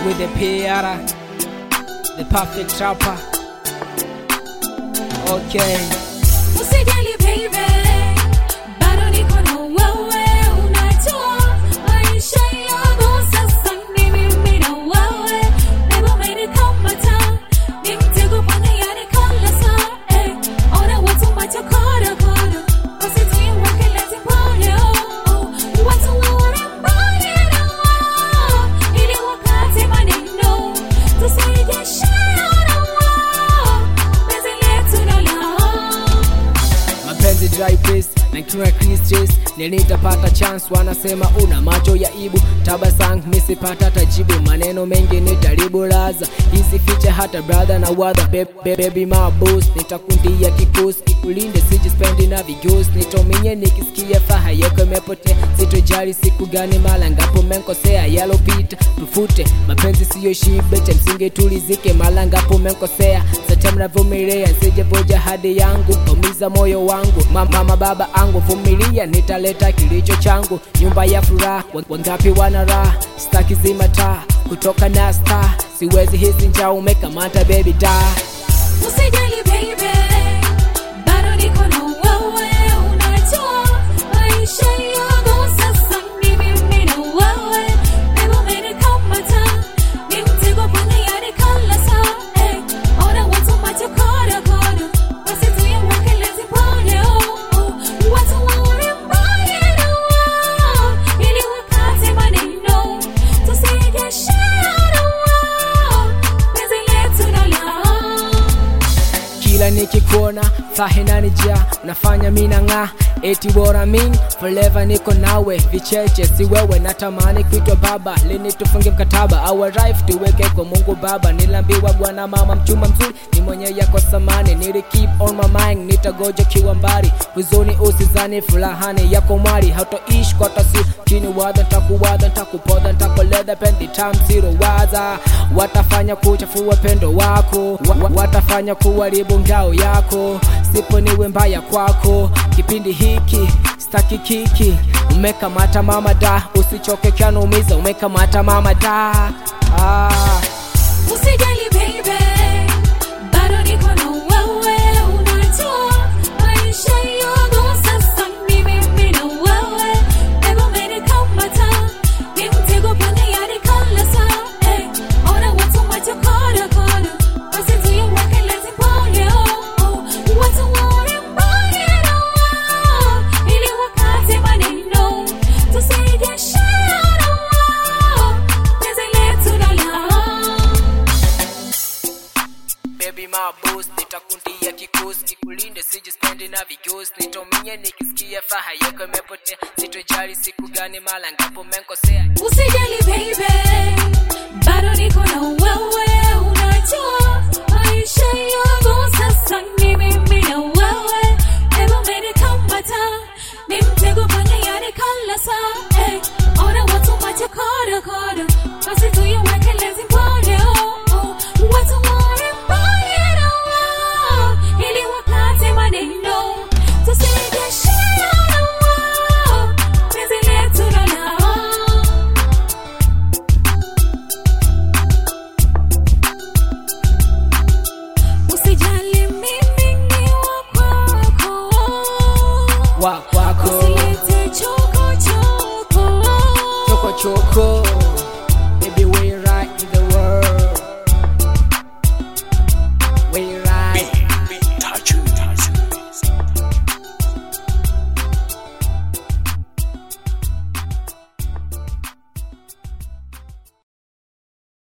with the PR, the perfect trapper. Okay. Usijali baby, bado niko na wewe, unajua maisha yangu sasa ni mimi na wewe. Never made it come time, ni mtego kwenye yani kala saa, eh. Ona watu macho kodo kodo, wasituiweke lezi pole, oh, oh. Watu waone mbali na wao, ili wakati maneno tusijeshana wao, penzi letu na lao. mapenzi dry pace na kiwa Christians nilitapata chance wanasema una macho ya ibu tabasang misipata tajibu maneno mengi nitaribulaza hizi ficha hata brother na wadha Be- be- baby my boss nitakundia kikosi kikulinde sijispendi na vigos nitominye nikisikia faha yako imepotea sitojali siku gani mala ngapo menkosea yalopita tufute mapenzi siyo shibe cha msingi tulizike mala ngapo menkosea sata mnavumilia sijevoja hadi yangu umiza moyo wangu mama, mama baba angu vumilia nitaleta kilicho changu nyumba ya furaha Wa- wangapi wana raha staki zima taa kutoka na star siwezi hisi njaa umekamata baby da Usijali baby, bado niko na wewe, unajua maisha yangu sasa ni mimi na wewe. Never made it come time, ni mtego kwenye yani kala saa, eh. Ona watu macho kodo kodo, wasituiweke lezi pole, oh, oh. Watu waone mbali na wao, ili wakati maneno tusijeshana wao, penzi letu na lao. kila nikikuona fahinanija unafanya mina ng'aa eti bora min forever niko nawe vicheche si wewe natamani kuitwa baba lini tufunge mkataba our life tuweke kwa mungu baba nilambiwa bwana mama mchumba mzuri ni mwenye yako samani nili keep on my mind nitagoja kiwa mbali huzuni usizani fulahani yako mwali hautoishi kwa tasi chini wadha ntakuwadha ntakupodha ntakoleda pendi tam zero waza watafanya kuchafua pendo wako wa, wa, watafanya kuharibu ngao yako sipo niwe mbaya kwako kipindi hiki staki kiki umekamata mama da usichoke kyanumiza umekamata mama da ah. Usijali baby, bado niko na wewe, unajua maisha yangu sasa ni mimi na wewe. Never made it come time, ni mtego kwenye yani kala saa, eh. Ona watu macho kodo kodo, wasituiweke lezi pole, oh, oh. Watu waone mbali na wao, ili wakati maneno tusijeshana wao, penzi letu na lao. Baby my boss nitakundia kikosi kikulinde sijispendi na vigosi nitominye nikisikia faha yako imepotea sitojali siku gani mala ngapo menkosea Usijali baby, bado niko na wewe, unajua maisha yangu sasa ni mimi na wewe. Never made it come time, ni mtego kwenye yani kala saa, eh. Ona watu macho kodo kodo, basi tuiweke lezi pole, oh, oh. Watu waone mbali na wao, ili wakati maneno tusijeshana wao, penzi letu na lao. Usijali mimi ni wa kwako, wa kwako usilete choko choko. choko choko